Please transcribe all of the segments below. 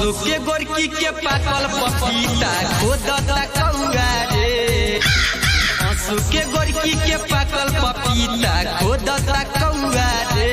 असु के गोरकी के पाकल पपीता खोदता कौआ रे असु के गोरकी के पाकल पपीता खोदता कौआ रे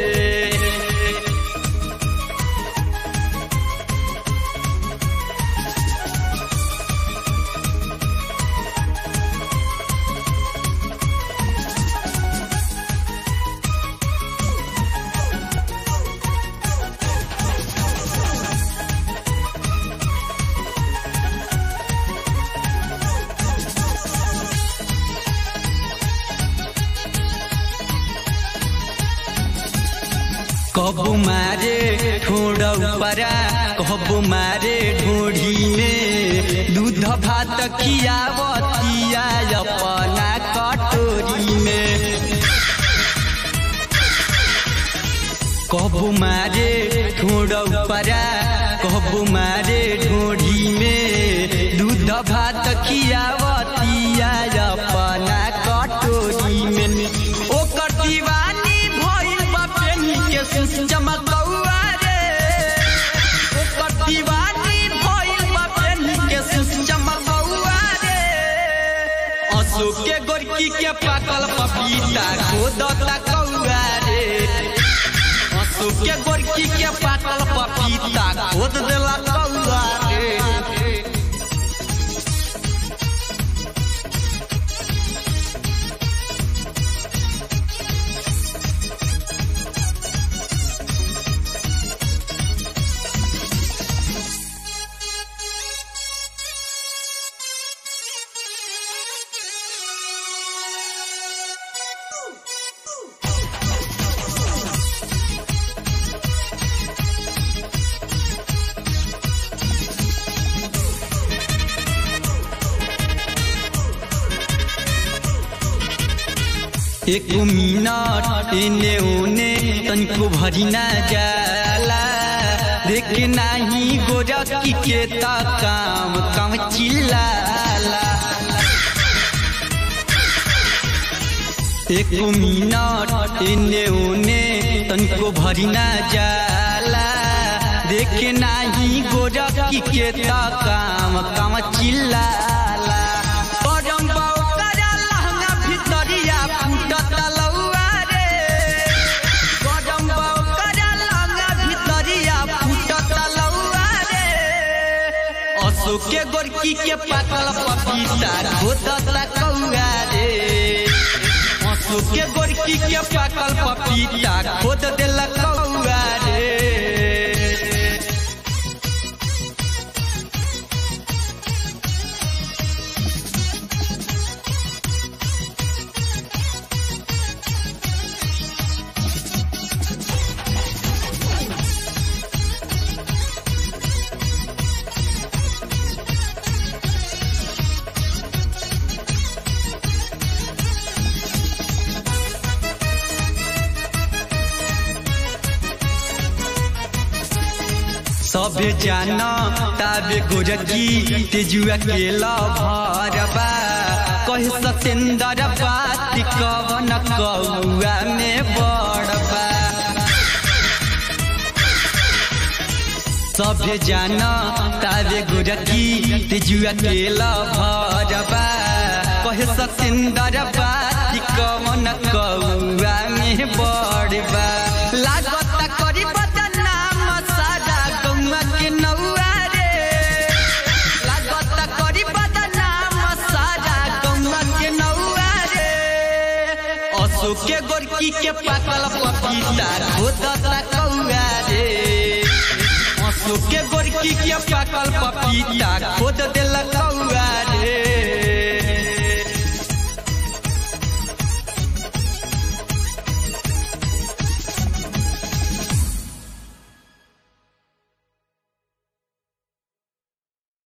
कबू मारे ठोड़ परा कबू मारे ढोढ़ी में दूध भात खियावतिया अपना कटोरी में कबू मारे ठोड़ परा कबू मारे ढोढ़ी में दूध भात खियावतिया अपना कटोरी में ओकर दीवानी भइल बा पेनी के चमकौआ रे ओकर दीवानी भइल बा पेनी के चमकौआ रे अशोक के गोरकी के पाकल पपीता खोदता कौआ रे अशोक के गोरकी के पाकल पपीता खोद देला कौआ रे एक मिनट एने ओने तनको भरी ना जाला देख नाही गोरकी के ता काम काम चिल्लाला एक मिनट एने ओने तनको भरी ना जाला देख नाही गोरकी के ता काम काम चिल्लाला परम बाऊ करा लहंगा भितरिया फूटत लौआ रे परम बाऊ करा लहंगा भितरिया फूटत लौआ रे अशोक के गोरकी के पाकल पपीता खोदता कौआ रे अशोक के गोरकी के पाकल पपीता खोद देला कौआ रे सभे जान ताबे गोरकी तेजुआ के लभरबा कहे सतेंद्र बात कवन कौआ में बड़बा सभे जान ताबे गोरकी तेजुआ के लभरबा कहे सतेंद्र बात कवन कौआ में बड़बा लागत करी बदनाम सारा गौवा के नौआ रे लागत करी बदनाम सारा गौवा के नौआ रे अशोक के गोरकी के पाकल पपीता खोदता कौआ रे अशोक के गोरकी के पाकल पपीता